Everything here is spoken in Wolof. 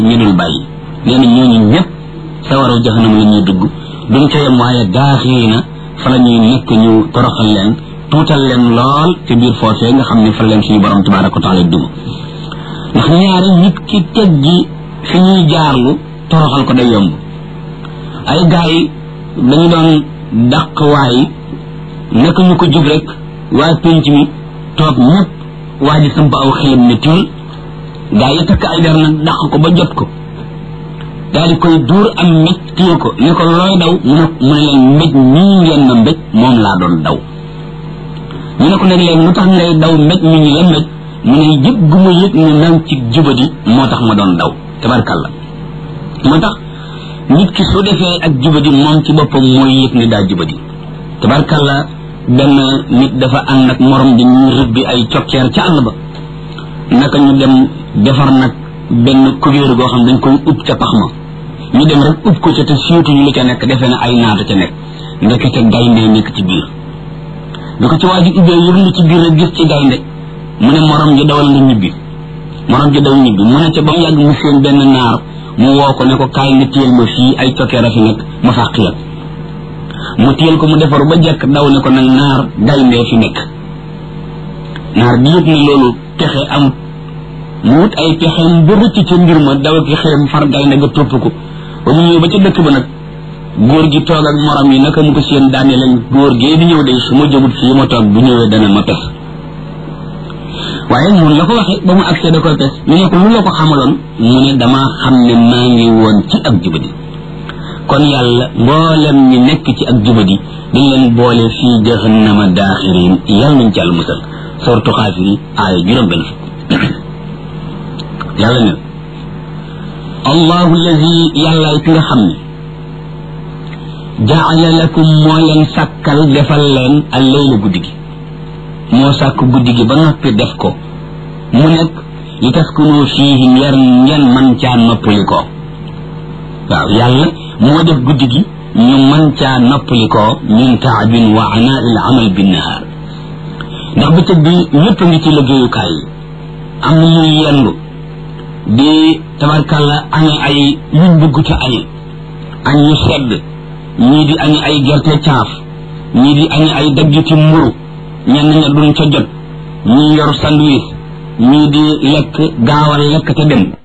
ñu dul bàyyi nee na ñooñu ñëpp sawaraw jaxanam la ñuy dugg duñ ca yem waaye daaxiri na fa la ñuy nekk ñu toroxal leen tuutal leen lool ci biir foofee nga xam ne fa leen suñu borom tabaraka wa taala duma ndax ñaari nit ki teggi fi ñuy jaarlu toroxal ko day yomb ay gars yi dañu doon dàq waay naka ñu ko jóg rek waa pénc mi toog ñëpp waa ji samp aw xelam ne tiil gaa yi takk ay der nag dàq ko ba jot ko daal di koy duur am mbéj téye ko ne ko looy daw mu ne mu ne leen mbéj mii ngeen ma mbéj moom laa doon daw ñu ne ko nag leen lu tax ngay daw mbéj mi ñu la mbéj mu ne yëg gu ma yëg ne nang ci jubadi moo tax ma doon daw tabarkalla moo tax nit ki su defee ak jubadi moom ci boppam mooy yëg ne daa jubadi tabarkalla benn nit dafa ànd ak morom di ñuy rëbbi ay cokkeer ca àll ba naka ñu dem defar nag benn kubéer goo xam dañ koy ub ca pax ma ñu dem rek ub ko ca te siiwtuñu lu ca nekk defee ne ay naata ca nekk ndekete gaynde nekk ci biir bi ko ci waa ji ubbee yëg ci biir rek gis ci gaynde mu ne morom ji dawal nga ñibbi morom ji daw ñibbi mu ne ca ba mu yàgg mu seen benn naar mu woo ko ne ko kaay nga téyel ma fii ay cokkeer a fi nekk ma fàq la mu téyel ko mu defaru ba jekk daw ne ko nag naar gayndee fi nekk naar bi yëg ne loolu pexe am mu wut ay pexeem ba rëcc ca mbir ma daw ki xeem far gaynde ga topp ko ba mu ñëw ba ca dëkk ba nag góor gi toog ak morom yi naka mu ko seen daane leen góor gee di ñëw de su ma jógut fii ma toog bu ñëwee dana ma pes waaye mun la ko waxee ba mu agsee da koy pes ñu ne ko lu la ko xamaloon mu ne damaa xam ne maa ngi woon ci ak jubadi kon yàlla mboolem ñi nekk ci ak jubadi dañ leen boole fii jahannama daaxirin yàlla nañ ci àll musal sortu xaafiri aaya juróom benn fukk yàlla ne allahu allazi yàllaay ki nga xam ne jaala lakum moo leen sàkkal defal leen al layla guddi gi moo sàkk guddi gi ba noppi def ko mu nekk li taskunu fiihi ngeen ngeen man caa noppali ko waaw yàlla moo def guddi gi ñu man caa noppali ko min taabin wa anaa il amal binnahaar ndax bëccëg bi ñëpp a ngi ci liggéeyukaay yi am na ñuy yendu di tabarkalla añe ay yuñ bëgg ca añe añ ñu sedd ñii di añe ay gerte caaf ñii di añe ay daggiti mburu ñenn ña duñ ca jot ñii yor sandwich ñii di lekk gaawal lekk te dem